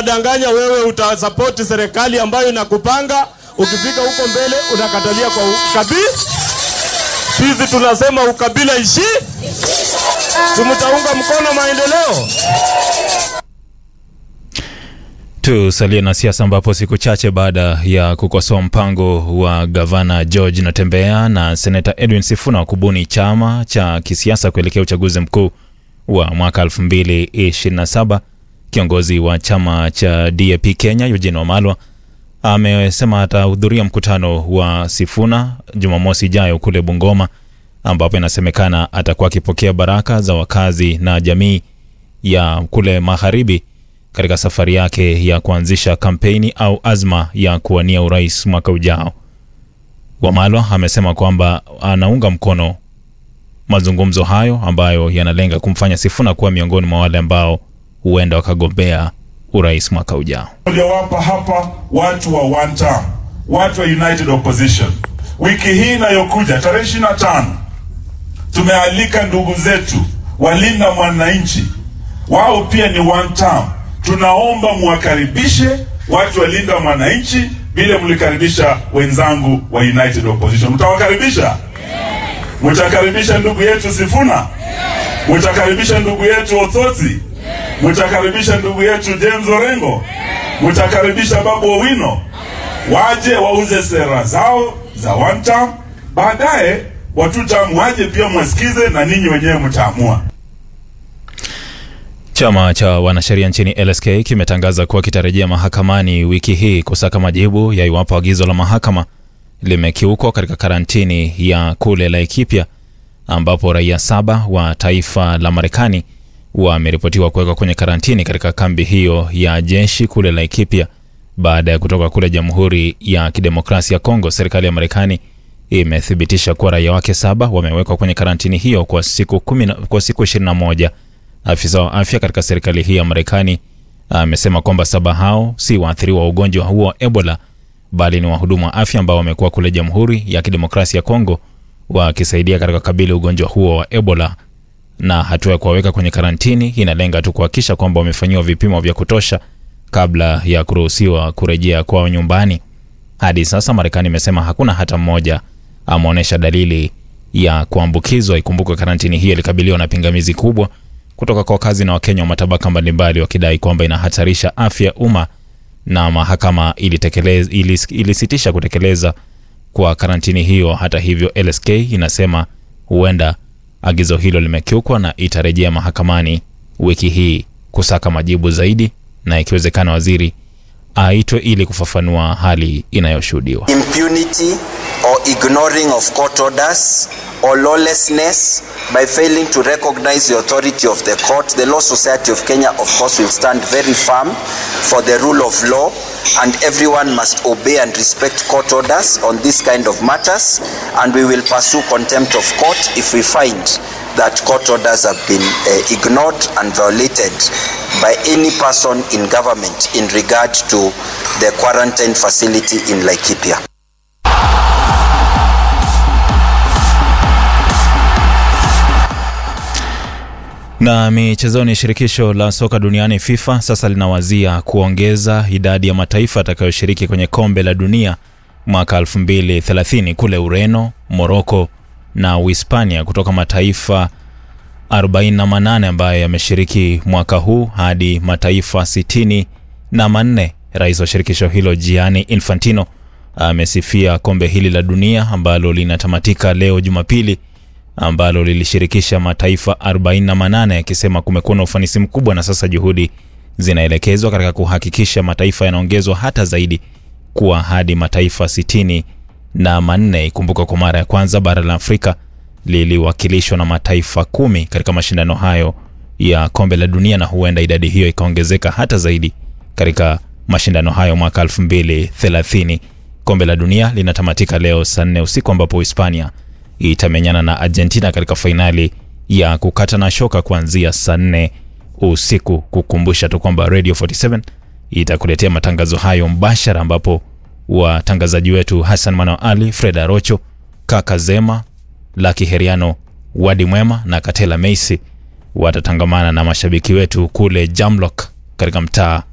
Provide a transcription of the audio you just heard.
wanadanganya wewe utasapoti serikali ambayo inakupanga, ukifika huko mbele unakatalia kwa ukabila. Sisi tunasema ukabila ishi, tumtaunga mkono maendeleo. Tusalie na siasa ambapo siku chache baada ya kukosoa mpango wa gavana George Natembeya na seneta Edwin Sifuna wa kubuni chama cha kisiasa kuelekea uchaguzi mkuu wa mwaka 2027, kiongozi wa chama cha DAP Kenya Eugene Wamalwa amesema atahudhuria mkutano wa Sifuna Jumamosi ijayo kule Bungoma, ambapo inasemekana atakuwa akipokea baraka za wakazi na jamii ya kule magharibi katika safari yake ya kuanzisha kampeni au azma ya kuwania urais mwaka ujao. Wamalwa amesema kwamba anaunga mkono mazungumzo hayo ambayo yanalenga kumfanya Sifuna kuwa miongoni mwa wale ambao huenda wakagombea urais mwaka ujao. Uliowapa hapa watu wa one term, watu wa United Opposition. Wiki hii inayokuja tarehe ishirini na tano tumealika ndugu zetu walinda mwananchi, wao pia ni one term. Tunaomba muwakaribishe watu walinda mwananchi vile mlikaribisha wenzangu wa United Opposition. Mtawakaribisha? Mtakaribisha ndugu yetu Sifuna? Mtakaribisha ndugu yetu Othoti? Mtakaribisha ndugu yetu James Orengo? Mtakaribisha Babu Owino? Waje wauze sera zao za one term, baadaye watu term waje pia mwasikize, na ninyi wenyewe mtaamua. Chama cha wanasheria nchini LSK kimetangaza kuwa kitarejea mahakamani wiki hii kusaka majibu ya iwapo agizo la mahakama limekiukwa katika karantini ya kule Laikipia, ambapo raia saba wa taifa la Marekani wameripotiwa kuwekwa kwenye karantini katika kambi hiyo ya jeshi kule Laikipia baada ya kutoka kule Jamhuri ya Kidemokrasia ya Kongo. Serikali ya Marekani imethibitisha kuwa raia wake saba wamewekwa kwenye karantini hiyo kwa siku kumi na- kwa siku 21. Afisa wa afya katika serikali hii ya Marekani amesema kwamba saba hao si waathiriwa wa ugonjwa huo wa Ebola bali ni wahudumu wa afya ambao wamekuwa kule Jamhuri ya Kidemokrasia ya Kongo wakisaidia katika kabili ugonjwa huo wa Ebola, na hatua ya kuwaweka kwenye karantini inalenga tu kuhakikisha kwamba wamefanyiwa vipimo vya kutosha kabla ya kuruhusiwa kurejea kwao nyumbani. Hadi sasa Marekani imesema hakuna hata mmoja ameonyesha dalili ya kuambukizwa. Ikumbukwe karantini hiyo ilikabiliwa na pingamizi kubwa kutoka kwa wakazi na Wakenya wa matabaka mbalimbali wakidai kwamba inahatarisha afya ya umma na mahakama ilitekeleza, ilis, ilisitisha kutekeleza kwa karantini hiyo. Hata hivyo, LSK inasema huenda agizo hilo limekiukwa na itarejea mahakamani wiki hii kusaka majibu zaidi, na ikiwezekana waziri aitwe ili kufafanua hali inayoshuhudiwa. impunity or ignoring of court orders or lawlessness by failing to recognize the authority of the court. The Law Society of Kenya, of course, will stand very firm for the rule of law, and everyone must obey and respect court orders on this kind of matters. And we will pursue contempt of court if we find that court orders have been uh, ignored and violated by any person in government in regard to the quarantine facility in Laikipia. Na michezoni, shirikisho la soka duniani FIFA sasa linawazia kuongeza idadi ya mataifa yatakayoshiriki kwenye kombe la dunia mwaka 2030 kule Ureno, Moroko na Uhispania kutoka mataifa 48 ambayo yameshiriki mwaka huu hadi mataifa 60 na manne. Rais wa shirikisho hilo Gianni Infantino amesifia kombe hili la dunia ambalo linatamatika leo Jumapili ambalo lilishirikisha mataifa 48 akisema kumekuwa na ufanisi mkubwa na sasa juhudi zinaelekezwa katika kuhakikisha mataifa yanaongezwa hata zaidi kuwa hadi mataifa 60 na manne. Ikumbuka kwa mara ya kwanza bara la Afrika liliwakilishwa na mataifa kumi katika mashindano hayo ya kombe la dunia, na huenda idadi hiyo ikaongezeka hata zaidi katika mashindano hayo mwaka 2030. Kombe la dunia linatamatika leo saa nne usiku ambapo Hispania itamenyana na Argentina katika fainali ya kukata na shoka kuanzia saa nne usiku. Kukumbusha tu kwamba Radio 47 itakuletea matangazo hayo mbashara, ambapo watangazaji wetu Hassan Mano Ali, Fred Arocho, Kaka Zema, Laki Heriano, Wadi Mwema na Katela Meisi watatangamana na mashabiki wetu kule Jamlock katika mtaa